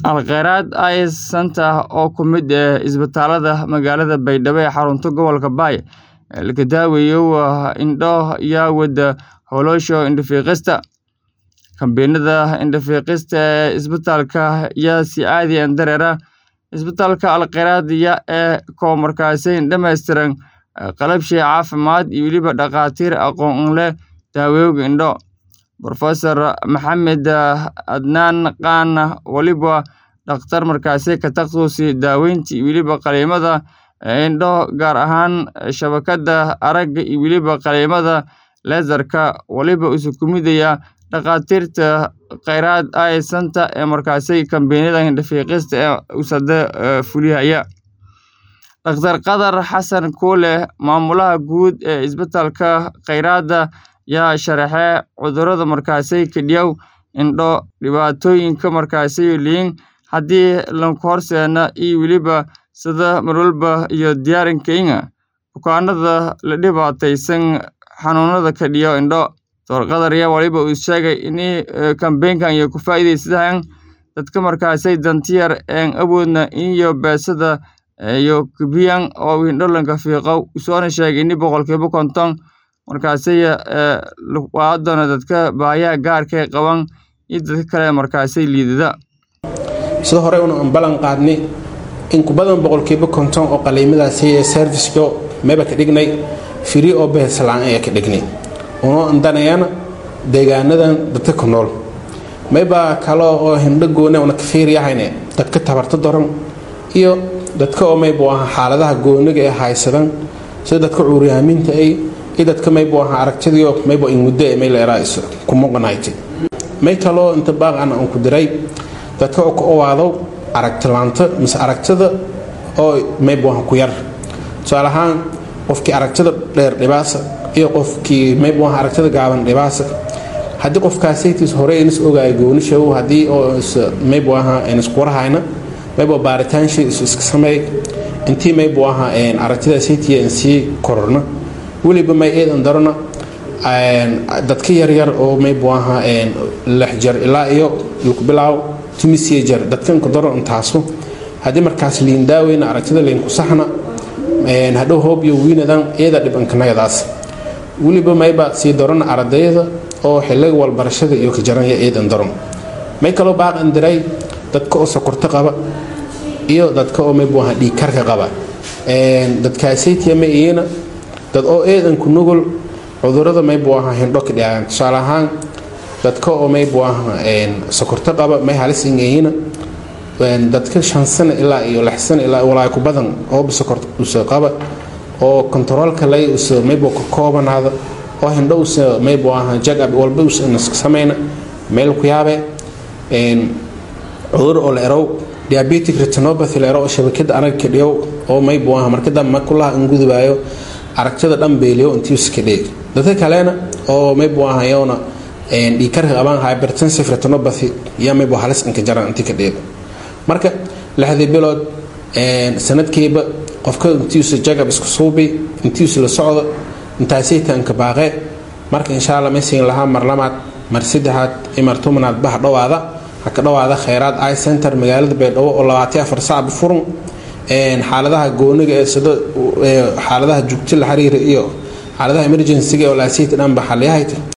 Al-Khayraad Eye Centre oo ka mid ah isbitaalada magaalada Baydhabo ee xarunta gobolka Bay ee laga daweeyo indho iyo wada hawlaha indho-fiiqista. Kambeynada indho-fiiqista ee isbitaalka ayaa si caadi ah dareera isbitaalka Al-Khayraad ee koob markaasi dhammaystiran qalabkii caafimaad iyo weliba dhakhaatiir aqoon u leh daawooyinka indho. Professor Maxamed Adnaan Qaan waliba dhakhtar markaasi ka takhasusay daaweynta iyo weliba qalliimada indho gaar ahaan shabakadda aragga iyo weliba qalliimada laser-ka waliba isu kumidaya dhakhaatiirta Khayraad Eye Centre ee markaasi kambeynada indho-fiiqista ee USAID fuliyaya. Dr. Qadar Xasan Kuule maamulaha guud ee isbitaalka Khayraad ayaa sharaxay cudurrada markaasi kadhiyow indho dhibaatooyinka markaasi liin haddii la horseeno iyo weliba sida marwalba iyo diyaarinkeena bukaanada la dhibaataysan xanuunada kadhiyo indho. Dr. Qadar ayaa waliba uu sheegay in kambeynkan ay ku faa'iideysadaan dadka markaasi danta yar ee awoodna iyo beesada iyo kubiyaan oo indho laga fiiqo usoona sheegay in boqolkiiba konton markaasi waa doona dadka baahiyaha gaarka qaban iyo dadka kale markaasi liidada. sida hore una ballan qaadnay in ku badan boqolkiiba konton oo qaliimadaasi ee serviceko meeba ka dhignay firi oo behesalaan ayaa ka dhignay unoo andanayana deegaanadan dadka ku nool mayba kale oo hindho goone una ka fiiriyahayne dadka tabarta daran iyo dadka oo maybu aha xaaladaha gooniga ee haysadan sida dadka cuuryaamiinta ay iyo dadka maybu aha aragtidiyo maybu in muddo ee mayleeraa is ku muqanayti may kaloo inta baaqan aan ku diray dadka oo ku owaadow aragtilaanta mise aragtida oo maybu aha ku yar tusaale ahaan qofkii aragtida dheer dhibaasa iyo qofkii maybu aha aragtida gaaban dhibaasa haddii qofkaasaytiis hore inis ogaaya goonishaw haddii oo maybu aha iniskuwarahayna maybu baaritaanshii isu iska sameey intii maybu aha aragtidaasaytiya in sii kororna weliba may eedan darona dadka yaryar oo maybu aha lix jar ilaa iyo laku bilaaw timisiya jar dadkanku daro intaasu haddii markaas liin daaweyna aragtida liinku saxna hadhow hoob iyo wiinadan iyada dhibankanagadaas weliba mayba sii darona ardayda oo xiliga walbarashada iyo ka jaranya eedan daron may kaloo baaqan diray dadka oo sokorto qaba iyo dadka oo maybu aha dhiigkarka qaba dadkaasaytiya ma iyana dad oo eedanku nugul cudurada maybu aha hindho ka dhacaan tusaale ahaan dadka oo maybu aha sokorto qaba may halis ingeyina dadka shan sano ilaa iyo lix sano ilaa walaa ku badan ooba sokorto usa qaba oo kontaroolka lay usa maybu ka koobanaada oo hindho usa maybu aha jagab walba usa naska samayna meel ku yaabe cudur oo la erow diabetic retinopathy la erow oo shabakada arag ka dhiyow oo maybu aha markada makulaha ingudubaayo aragtida dhan beeliyo intii iska dheeg dadka kalena oo maybu aha iyona dhiikarka qabaan hypertensive retinopathy iyo maybu halis inka jaran intii ka dheeg marka lixdii bilood sanadkiiba qofka intiisa jagab isku suubi intiisa la socdo intaasaytanka baaqe marka insha alla maysiin lahaa mar lamaad mar saddexaad iyo mar tobanaad baha dhowaada ha ka dhowaada khayraad eye center magaalada baydhabo oo labaatan afar saac bufurun xaaladaha gooniga ee sida xaaladaha jugti la xiriira iyo xaaladaha emergencyga oo laasiyta dhanba xaliyahayta